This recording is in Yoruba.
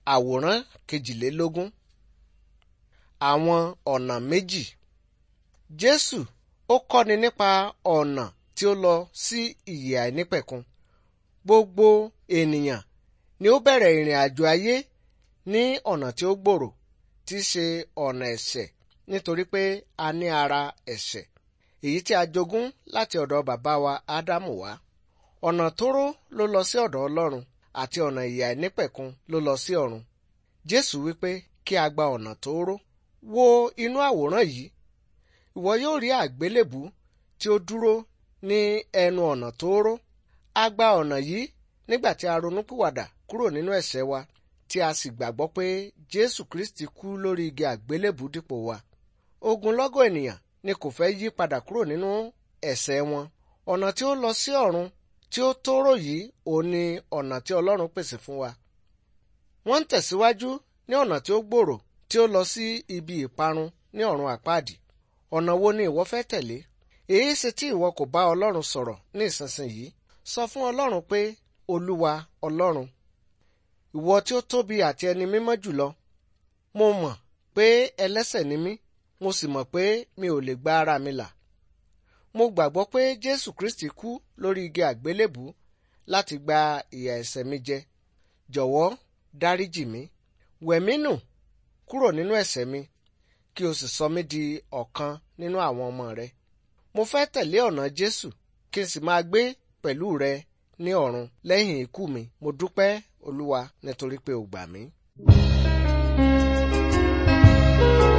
Àwòrán kejìlélógún. Àwọn ọ̀nà méjì. Jésù ó kọ́ni nípa ọ̀nà tí ó lọ sí ìyè àìnípẹ̀kun. Gbogbo ènìyàn ni ó bẹ̀rẹ̀ ìrìn àjò ayé ní ọ̀nà tí ó gbòòrò tí í ṣe ọ̀nà ẹ̀ṣẹ̀ nítorí pé a ní ara ẹ̀ṣẹ̀ èyí tí a jogún láti ọ̀dọ̀ bàbá wa Ádámù wá. Ọ̀nà tóóró ló lọ sí ọ̀dọ̀ Ọlọ́run àti ọ̀nà ìyè àìnípẹ̀kun ló lọ sí ọ̀run. Jésù wípé kí a gba ọ̀nà tóóró. Wo inú àwòrán yìí. Ìwọ yóò rí àgbélébù tí ó dúró ní ẹnu ọ̀nà tóóró. A gba ọ̀nà yìí nígbà tí a ronúpìwàdà kúrò nínú ẹ̀ṣẹ̀ wa tí a sì gbàgbọ́ pé Jésù Kristi kú lórí igi àgbélébù dípò wa. Ogunlọ́gọ̀ ènìyàn ni kò fẹ́ yí padà kúrò nínú ẹ̀ṣẹ̀ wọn. Ọ̀nà tí ó lọ sí ọ̀run tí ó tóóró yìí òun ni ọ̀nà tí Ọlọ́run pèsè fún wa. Wọ́n ń tẹ̀síwájú ní ọ̀nà tí ó gbòòrò tí ó lọ sí ibi ìparun ní ọ̀run àpáàdì. Ọ̀nà wo ni ìwọ fẹ́ tẹ̀lé? Èyí ṣe tí ìwọ kò bá Ọlọ́run sọ̀rọ̀ ní ìsinsìnyí. Sọ fún Ọlọ́run pé Olúwa Ọlọ́run. Ìwọ tí ó tóbi àti ẹni mímọ́ jùlọ. Mo mọ̀ pé ẹlẹ́ṣẹ̀ ni mí. Mo sì mọ̀ pé mi ò lè gba ara mi là. Mo gbàgbọ́ pé Jésù Kristi kú lórí igi àgbélébù láti gba ìyà ẹ̀ṣẹ̀ mi jẹ. Jọ̀wọ́ dáríjì mí. Wẹ̀ mí nù kúrò nínú ẹ̀ṣẹ̀ mi kí o sì sọ mí di ọ̀kan nínú àwọn ọmọ rẹ. Mo fẹ́ tẹ̀lé ọ̀nà Jésù kí n sì máa gbé pẹ̀lú rẹ ní ọ̀run lẹ́yìn ikú mi. Mo dúpẹ́ Olúwa nítorí pé o gbà mí.